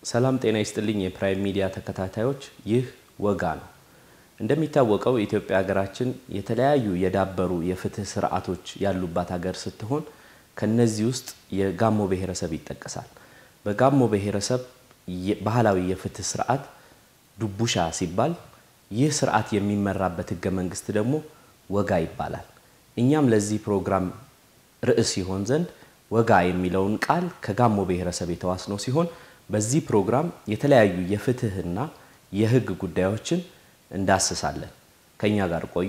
ሰላም ጤና ይስጥልኝ የፕራይም ሚዲያ ተከታታዮች፣ ይህ ወጋ ነው። እንደሚታወቀው የኢትዮጵያ ሀገራችን የተለያዩ የዳበሩ የፍትህ ስርዓቶች ያሉባት ሀገር ስትሆን ከነዚህ ውስጥ የጋሞ ብሔረሰብ ይጠቀሳል። በጋሞ ብሔረሰብ ባህላዊ የፍትህ ስርዓት ዱቡሻ ሲባል ይህ ስርዓት የሚመራበት ህገ መንግስት ደግሞ ወጋ ይባላል። እኛም ለዚህ ፕሮግራም ርዕስ ይሆን ዘንድ ወጋ የሚለውን ቃል ከጋሞ ብሔረሰብ የተዋስነው ሲሆን በዚህ ፕሮግራም የተለያዩ የፍትህና የህግ ጉዳዮችን እንዳስሳለን። ከኛ ጋር ቆዩ።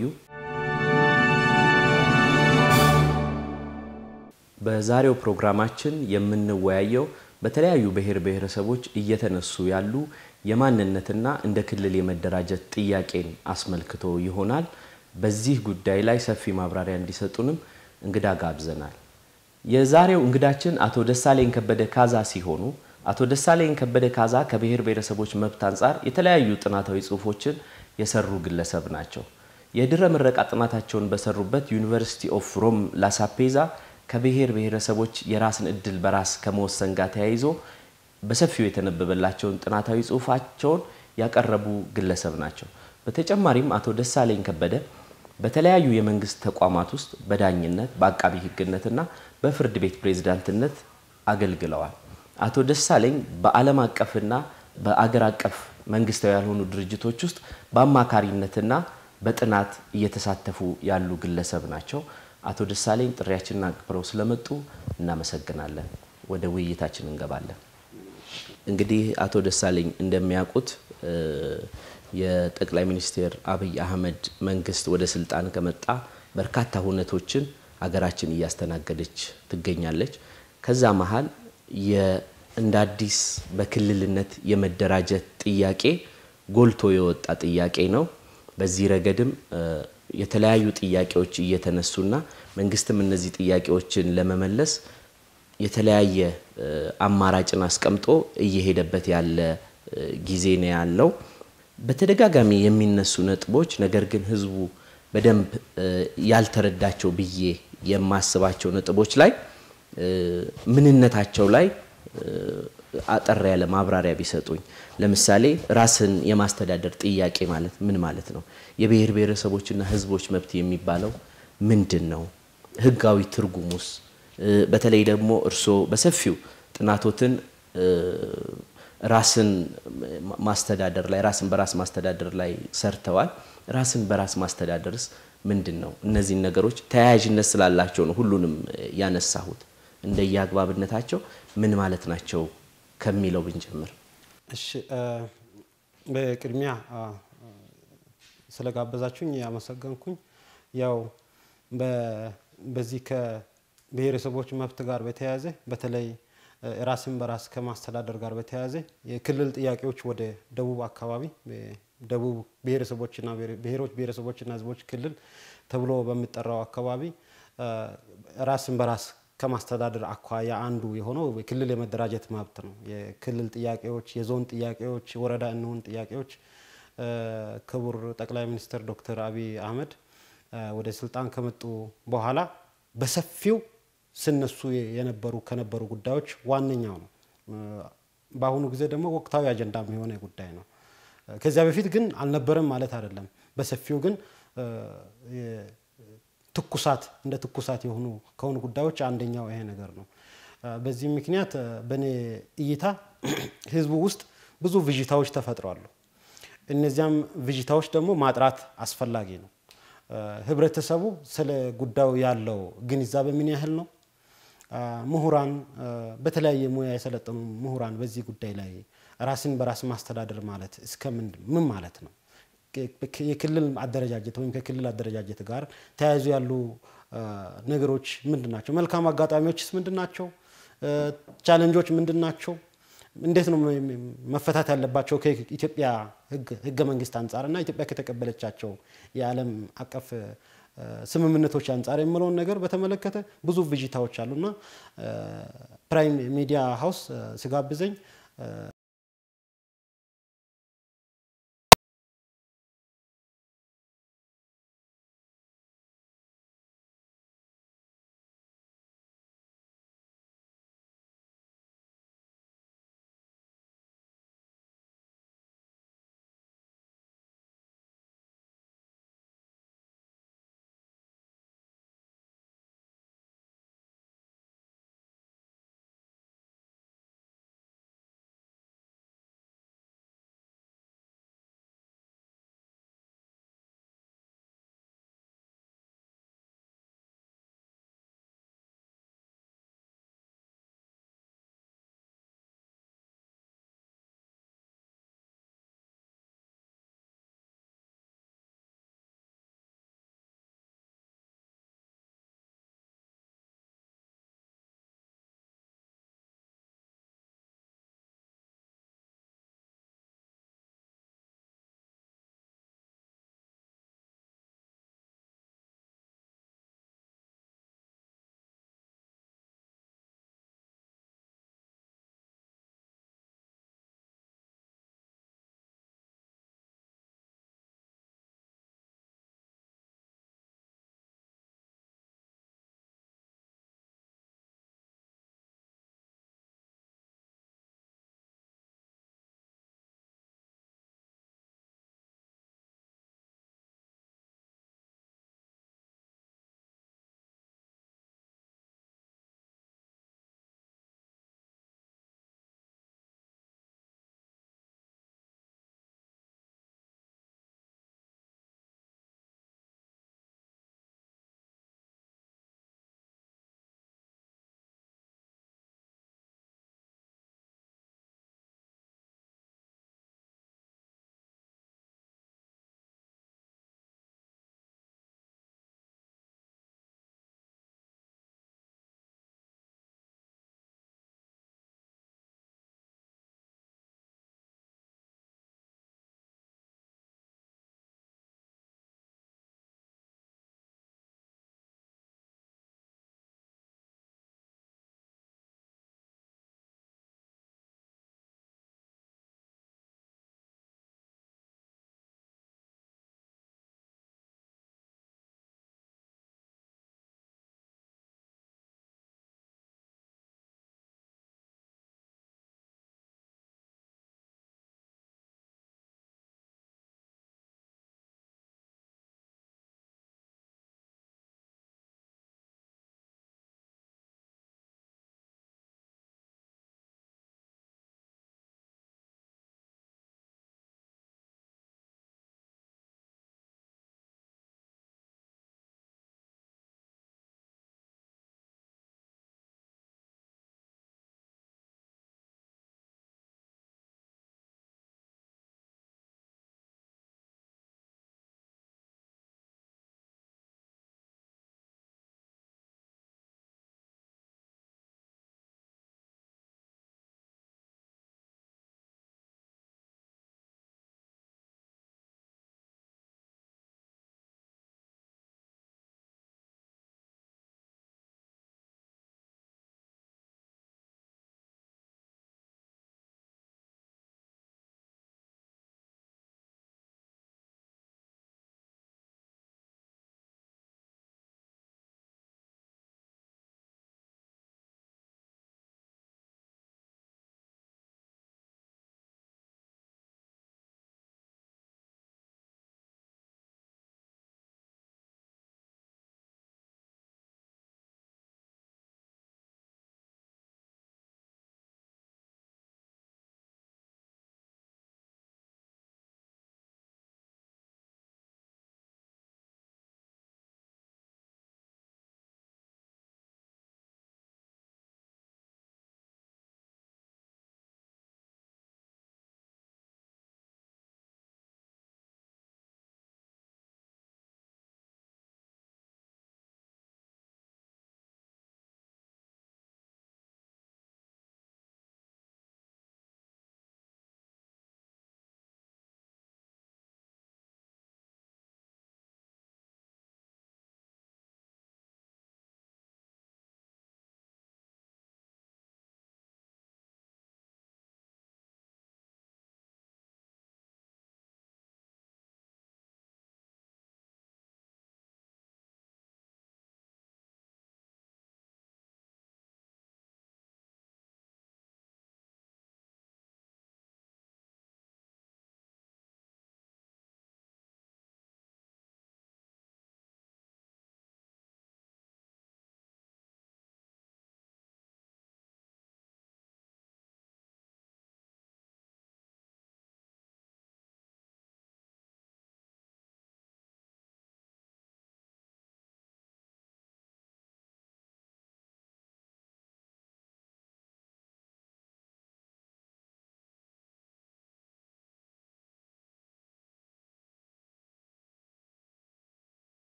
በዛሬው ፕሮግራማችን የምንወያየው በተለያዩ ብሔር ብሔረሰቦች እየተነሱ ያሉ የማንነትና እንደ ክልል የመደራጀት ጥያቄን አስመልክቶ ይሆናል። በዚህ ጉዳይ ላይ ሰፊ ማብራሪያ እንዲሰጡንም እንግዳ ጋብዘናል። የዛሬው እንግዳችን አቶ ደሳለኝ ከበደ ካዛ ሲሆኑ አቶ ደሳለኝ ከበደ ካዛ ከብሔር ብሔረሰቦች መብት አንጻር የተለያዩ ጥናታዊ ጽሁፎችን የሰሩ ግለሰብ ናቸው። የድረ ምረቃ ጥናታቸውን በሰሩበት ዩኒቨርሲቲ ኦፍ ሮም ላሳፔዛ ከብሔር ብሔረሰቦች የራስን እድል በራስ ከመወሰን ጋር ተያይዞ በሰፊው የተነበበላቸውን ጥናታዊ ጽሁፋቸውን ያቀረቡ ግለሰብ ናቸው። በተጨማሪም አቶ ደሳለኝ ከበደ በተለያዩ የመንግስት ተቋማት ውስጥ በዳኝነት በአቃቢ ህግነትና በፍርድ ቤት ፕሬዝዳንትነት አገልግለዋል። አቶ ደሳለኝ በዓለም አቀፍና በአገር አቀፍ መንግስታዊ ያልሆኑ ድርጅቶች ውስጥ በአማካሪነትና በጥናት እየተሳተፉ ያሉ ግለሰብ ናቸው። አቶ ደሳለኝ ጥሪያችንን አክብረው ስለመጡ እናመሰግናለን። ወደ ውይይታችን እንገባለን። እንግዲህ አቶ ደሳለኝ እንደሚያውቁት የጠቅላይ ሚኒስትር አብይ አህመድ መንግስት ወደ ስልጣን ከመጣ በርካታ ሁነቶችን ሀገራችን እያስተናገደች ትገኛለች። ከዛ መሀል እንደ አዲስ በክልልነት የመደራጀት ጥያቄ ጎልቶ የወጣ ጥያቄ ነው። በዚህ ረገድም የተለያዩ ጥያቄዎች እየተነሱና መንግስትም እነዚህ ጥያቄዎችን ለመመለስ የተለያየ አማራጭን አስቀምጦ እየሄደበት ያለ ጊዜ ነው ያለው። በተደጋጋሚ የሚነሱ ነጥቦች ነገር ግን ህዝቡ በደንብ ያልተረዳቸው ብዬ የማስባቸው ነጥቦች ላይ ምንነታቸው ላይ አጠር ያለ ማብራሪያ ቢሰጡኝ። ለምሳሌ ራስን የማስተዳደር ጥያቄ ማለት ምን ማለት ነው? የብሔር ብሔረሰቦችና ህዝቦች መብት የሚባለው ምንድን ነው? ህጋዊ ትርጉሙስ? በተለይ ደግሞ እርስዎ በሰፊው ጥናቶትን ራስን ማስተዳደር ላይ ራስን በራስ ማስተዳደር ላይ ሰርተዋል። ራስን በራስ ማስተዳደርስ ምንድን ነው? እነዚህን ነገሮች ተያያዥነት ስላላቸው ነው ሁሉንም ያነሳሁት። እንደየአግባብነታቸው ምን ማለት ናቸው ከሚለው ብንጀምር። እሺ፣ በቅድሚያ ስለጋበዛችሁኝ ያመሰገንኩኝ። ያው በዚህ ከብሔረሰቦች መብት ጋር በተያያዘ በተለይ ራስን በራስ ከማስተዳደር ጋር በተያያዘ የክልል ጥያቄዎች ወደ ደቡብ አካባቢ ደቡብ ብሔረሰቦችና ብሔሮች ብሔረሰቦችና ህዝቦች ክልል ተብሎ በሚጠራው አካባቢ ራስን በራስ ከማስተዳደር አኳያ አንዱ የሆነው የክልል የመደራጀት መብት ነው። የክልል ጥያቄዎች፣ የዞን ጥያቄዎች፣ ወረዳ እንሁን ጥያቄዎች ክቡር ጠቅላይ ሚኒስትር ዶክተር አብይ አህመድ ወደ ስልጣን ከመጡ በኋላ በሰፊው ስነሱ የነበሩ ከነበሩ ጉዳዮች ዋነኛው ነው። በአሁኑ ጊዜ ደግሞ ወቅታዊ አጀንዳም የሆነ ጉዳይ ነው። ከዚያ በፊት ግን አልነበረም ማለት አይደለም። በሰፊው ግን ትኩሳት እንደ ትኩሳት የሆኑ ከሆኑ ጉዳዮች አንደኛው ይሄ ነገር ነው። በዚህ ምክንያት በእኔ እይታ ህዝቡ ውስጥ ብዙ ብዥታዎች ተፈጥሯሉ። እነዚያም ብዥታዎች ደግሞ ማጥራት አስፈላጊ ነው። ህብረተሰቡ ስለ ጉዳዩ ያለው ግንዛቤ ምን ያህል ነው? ምሁራን፣ በተለያየ ሙያ የሰለጠኑ ምሁራን በዚህ ጉዳይ ላይ ራስን በራስ ማስተዳደር ማለት እስከ ምን ማለት ነው? የክልል አደረጃጀት ወይም ከክልል አደረጃጀት ጋር ተያይዞ ያሉ ነገሮች ምንድን ናቸው? መልካም አጋጣሚዎችስ ምንድን ናቸው? ቻለንጆች ምንድን ናቸው? እንዴት ነው መፈታት ያለባቸው ከኢትዮጵያ ህገ መንግስት አንጻር እና ኢትዮጵያ ከተቀበለቻቸው የዓለም አቀፍ ስምምነቶች አንጻር የምለውን ነገር በተመለከተ ብዙ ብዥታዎች አሉና ፕራይም ሚዲያ ሀውስ ስጋብዘኝ